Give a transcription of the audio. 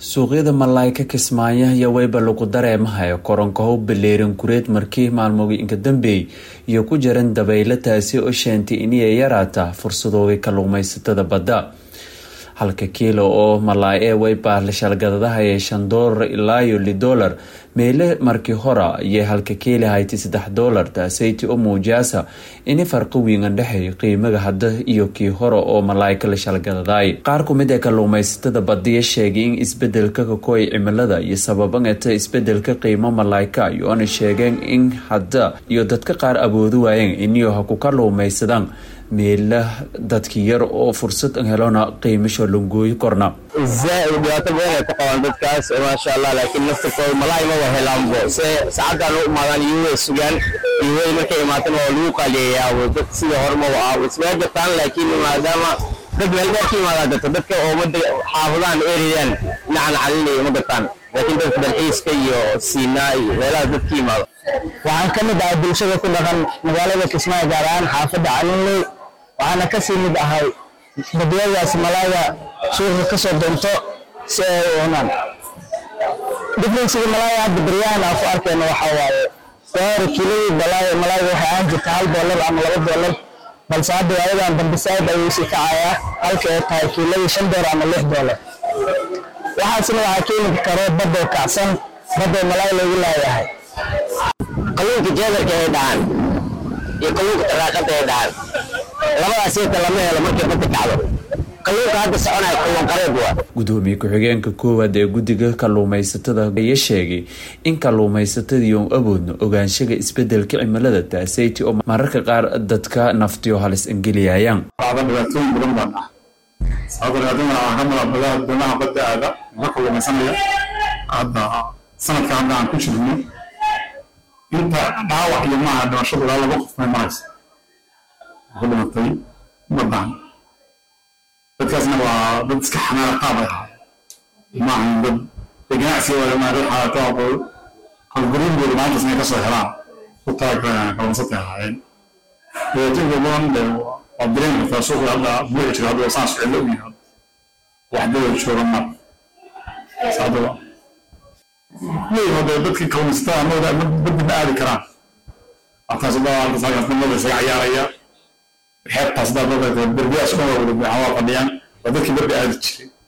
suuqyada malaayka kismaayo iyo weyba lagu dareemahayo koronkahow baleeran kureed markii maalmooyinka dambeey iyo ku jiran dabaylo taasi oo sheentay inay yaraata fursadooda kalluumaysatada badda halka kiilo oo malaay ee weyba lashalgadadahaye shan doolar ilaa iyo li doolar meele markii hora iyo halka kiili hayti saddex doolar taaseyti oo muujaasa ini farqi wiigan dhexeeyo qiimaga hadda iyo kii hore oo malaayka la shalgadaday qaar ku mid ee kalluumaysatada badiya sheegay in isbedelka kakooy cimilada iyo sababangata isbedelka qiimo malaayka iyoona sheegeen in hadda iyo dadka qaar awoodi waayeen iniyo ha ku kalluumaysadaan meela dadki yar oo fursad helona qiimasho langooyi korna zaaid dhibaato badan ay ku qabaan dadkaas maasha allah laakiin naftirkooda malaay maba helaanbo se saacaddan u imaadaan iyo way sugaan iyo way markay imaatan waa lagu qaaliyayaabo dad sida hormaba ah ismaa jirtaan laakiin maadaama dad meel dheer ka imaadaan jirto dadka oo mada xaafadaan erayaan dhinacan calinaya ma gartaan laakiin dadka dalxiiska iyo siinaa iyo meelaha dad ka imaado waxaan ka mid ahay bulshada ku dhaqan magaalada kismaayo gaar ahaan xaafadda calinley waxaana kasii mid ahay dadwadaas malaaya suuqa ka soo doonto si ay u cunaan differenciga malaaya hadda baryahan aan ku arkayno waxaa waaye gaari kiiladii malaaya malaayga waxay ahaan jirta hal doolar ama laba doolar balse hadda waayadan dambe saaid ayuu sii kacayaa halka ay tahay kiiladii shan doolar ama lix doolar waxaasna waxaa keeni karo badoo kacsan badoo malaay loogu laayahay kalluunka jeedarka ay dhahaan iyo kalluunka taraaqada ay dhahaan labadaas inta lama helo markay badda kacdo kalluunka hadda soconaya kalluun qareed waa gudoomiye ku-xigeenka koowaad ee guddiga kalluumaysatada ayaa sheegay in kalluumaysatadii oon awoodno ogaanshaga isbedelka cimilada taaseyti oo mararka qaar dadka naftiyo halis angeliyayaan dhibaatooyin badan baan ah sababta dhibaatooyin waxaa ka mid ah doonaha badda aada la kalluumaysanaya hadda sanadka hadda aan ku jirno inta dhaawac iyo maaha dhimashadu ilaa laba qof may maraysa ku dhimatay badan dadkaasna waa dad iska xanaana qaab ay ahaa maahan dad ganacsiga waa maa dad xaalato aqoon qalguryahooda maalintaas inay kasoo helaan ku talagalayaan kalluunsatay ahaayeen dhibaatooyinka badan de waa dareen kartaa suuqa hadda buuxi jira hadda saan socdo u yahay waxdada jooga mar saadaba leeyahay dadkii kalluumaysatada amooda badda ma aadi karaan halkaas hadda halkaas halkaas dambada isaga cayaaraya xeebtaas hadda dadka derbiyaas uma wada waa fadhiyaan waa dadkii badda aadi jiray